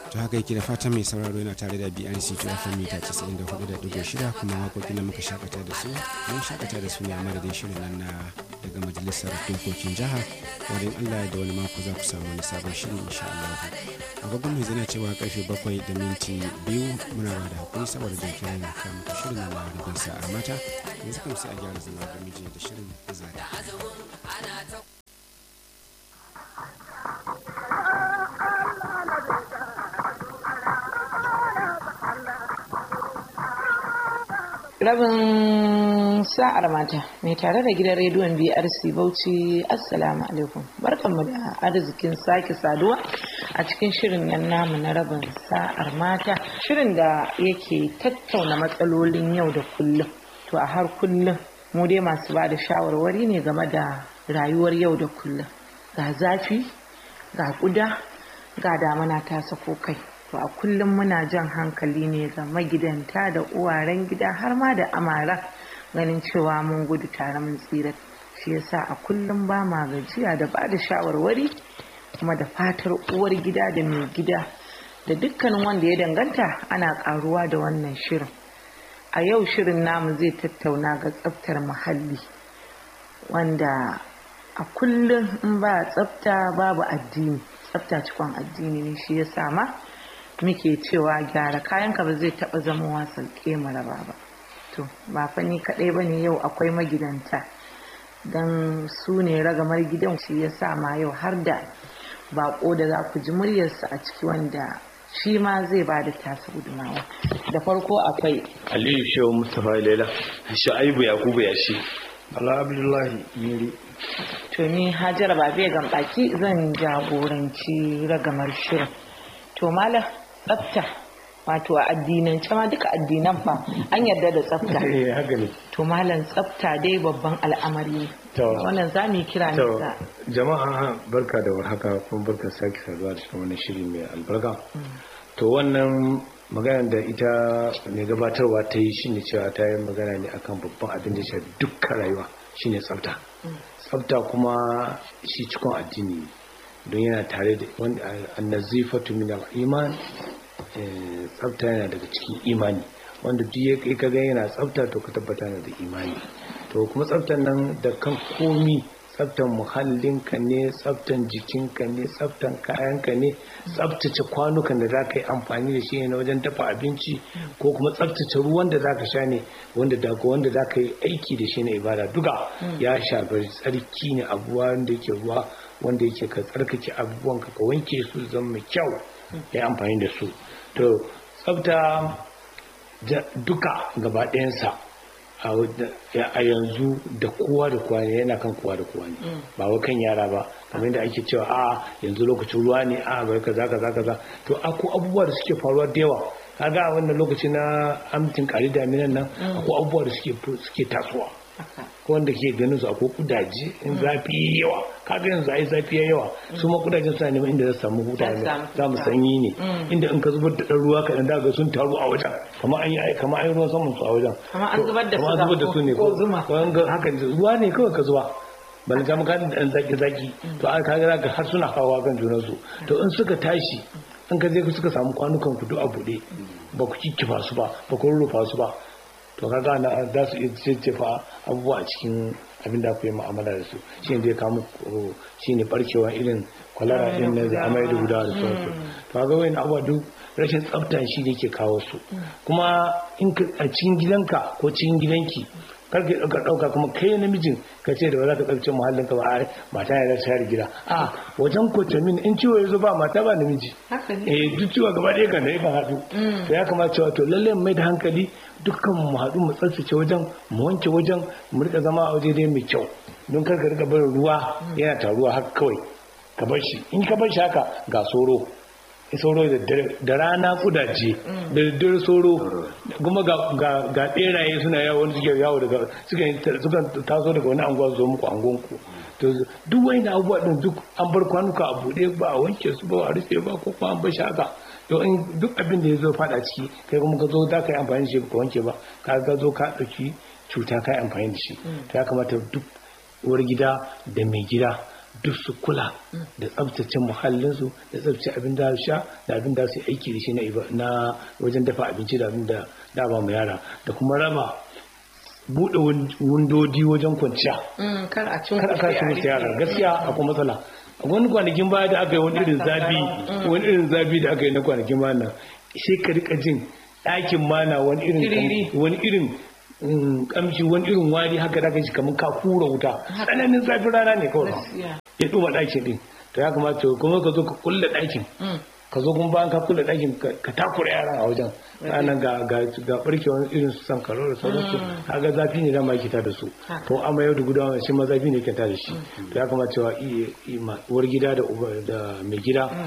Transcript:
to haka yake da fatan mai sauraro yana tare da BNC to FM mita 94.6 kuma waƙoƙin da muka shakata da su mun shakata da su ne a madadin shirin nan na daga majalisar dokokin jiha wurin Allah da wani mako za ku samu wani sabon shirin insha Allah agogon mai zana cewa karfe bakwai da minti biyu muna ba da hakuri saboda jinkirin kamun shirin na rubin sa'a mata yanzu kam sai a gyara zama da miji da shirin zari rabin sa'ar mata mai tare da gidan rediyon brc bauchi assalamu alaikum barkanmu da arzikin sake saduwa a cikin shirin nan namu na rabin sa'ar mata shirin da yake tattauna matsalolin yau da kullum to a har kullum mu dai masu ba da shawarwari ne game da rayuwar yau da kullum ga zafi ga kuda ga damana ta sako kai to a kullum muna jan hankali ne ga magidanta da uwaren gida har ma da amara ganin cewa mun gudu tare mun tsira shi yasa a kullum ba ma gajiya da ba da shawarwari kuma da fatar uwar gida da mai gida da dukkanin wanda ya danganta ana karuwa da wannan shirin a yau shirin namu zai tattauna ga tsaftar muhalli wanda a kullum in ba tsafta babu addini tsafta cikon addini ne shi ya sama muke cewa gyara kayanka ba zai taba zama wasan maraba ba to ba fa ni kadai bane yau akwai magidanta dan su ne ragamar gidan shi ya sa ma yau har da bako da za ku ji muryarsa a ciki wanda shi ma zai ba da tasa gudumawa da farko akwai aliyu shehu mustapha laila sha'aibu yakubu ya shi ala abdullahi miri to ni hajara ba zai gambaki zan jagoranci ragamar shirin to malam tsafta wato a addinance ma duka addinan fa an yarda da tsafta eh haka ne to malam tsafta dai babban al'amari ne To. wannan za mu yi kira ne to ga jama'a barka da warhaka kuma barka sake saduwa da cikin wannan shiri mai albarka to wannan magana da ita mai gabatarwa ta yi shine cewa ta yi magana ne akan babban abin da ya shafi dukkan rayuwa shine tsafta tsafta kuma shi cikin addini ne don yana tare da wanda annazifatu min al-iman eh, tsafta yana daga cikin imani wanda duk ya kai kaga yana tsafta to ka tabbata yana da imani to kuma tsaftan nan da kan komi tsaftan muhallinka ne tsaftan jikinka ne tsaftan kayanka ne tsaftace kwanukan da za ka yi amfani da shi ne na wajen dafa abinci ko kuma tsaftace ruwan da za ka sha ne wanda daga wanda za ka yi aiki da shi na ibada duka ya shafi tsarki ne abuwa wanda yake ruwa wanda yake ka tsarkake abubuwan ka ka wanke su su zama mai kyau ya yi amfani da su to tsafta ja- duka gaba ɗayansa a wadda- ya- a yanzu da kowa da kowa ne yana kan kowa da kowa ne ba wa kan yara ba kamar yadda ake cewa a yanzu lokacin ruwa ne a bai kaza kaza kaza to akwai abubuwa da suke faruwa da yawa kaga a wannan lokaci na amtin kari daminan nan akwai abubuwa da suke suke tasowa ko wanda ke ganin su akwai kudaje in zafi yayi yawa kaga yanzu ai zafi yayi yawa su ma kudajen suna neman inda za su samu huta Za su samu za mu huta. sanyi ne inda in ka zubar da ɗan ruwa kaɗan daga sun taru a wajen kamar an yi kamar an yi ruwan saman su a wajen Kamar an To, zubar da kamar an suga zubar da su ne ko- ko zuma. an ga haka ne, ruwa ne kawai ka zuba bala ta maka da ɗan zaki zaki to an kaga zaka har suna hawa kan junan su to in suka tashi in ka je suka samu kwanukan ku duk a buɗe ba ku kikkifa su ba ba ku rurrufa su ba to kaga na za su iya jejjefa abubuwa a cikin abin da ku yi mu'amala da su shi ne zai kamu shi ne barkewa irin kwalara din na da amai da gudawa da sauransu to kaga wani abubuwa duk rashin tsafta shi ne ke kawo su kuma in ka a cikin gidanka ko cikin gidanki kar ka ɗauka ɗauka kuma kai namijin ka ce da ba za ka tsaftace muhallinka ba ai mata ya da share gida a wajen kotamin in ciwo ya zo ba mata ba namiji haka ne eh duk ciwo gaba ɗaya kan da yakan haɗu to ya kamata cewa to lalle mu mai da hankali dukkan mu haɗu mu tsaftace wajen mu wanke wajen mu rika zama a waje dai mai kyau don kar ka rika barin ruwa yana taruwa haka kawai ka bar shi in ka bar shi haka ga soro sauro da dare da rana kudaje da daddare sauro kuma ga ga ga beraye suna yawo wanda suke yawo daga suka suka taso daga wani anguwa su zo muku angonku to duk wani abubuwa din duk an bar kwanuka a bude ba a wanke su ba a rufe ba ko kuma an bar shi haka to in duk abin da ya zo fada ciki kai kuma ka zo za ka yi amfani da shi ba ka wanke ba ka ga zo ka ɗauki cuta ka yi amfani da shi to ya kamata duk uwar gida da mai gida duk su kula da tsabtace muhallinsu da tsabtace abin da su sha da abin da su aiki da shi na iba- na wajen dafa abinci da abin da da ba mu yara da kuma raba buɗe wundodi wajen kwanciya Mm, kar a cin kar a kashi musu yara gaskiya akwai matsala a wani kwanakin baya da aka yi wani irin zafi wani irin zafi da aka yi na kwanakin baya nan sai ka rika jin ɗakin mana wani irin Tiriri. wani irin mm, kamshi wani irin wari haka da aka ji kamar ka kura wuta tsananin zafin rana ne kawai Gaskiya. ya ɗuma ɗakin ɗin to ya kamata kuma ka zo ka kulle ɗakin Mm. ka zo kuma bayan ka kulle ɗakin ka ka takura yaran a wajen ranar ga ga ga barkewar irin su san karo da sauransu kaga zafi ne dama yake ta da su Haka. to amma yau da gudawa shi ma zafi ne yake ta da shi to ya kamata cewa iya uwar gida da uba- da mai gida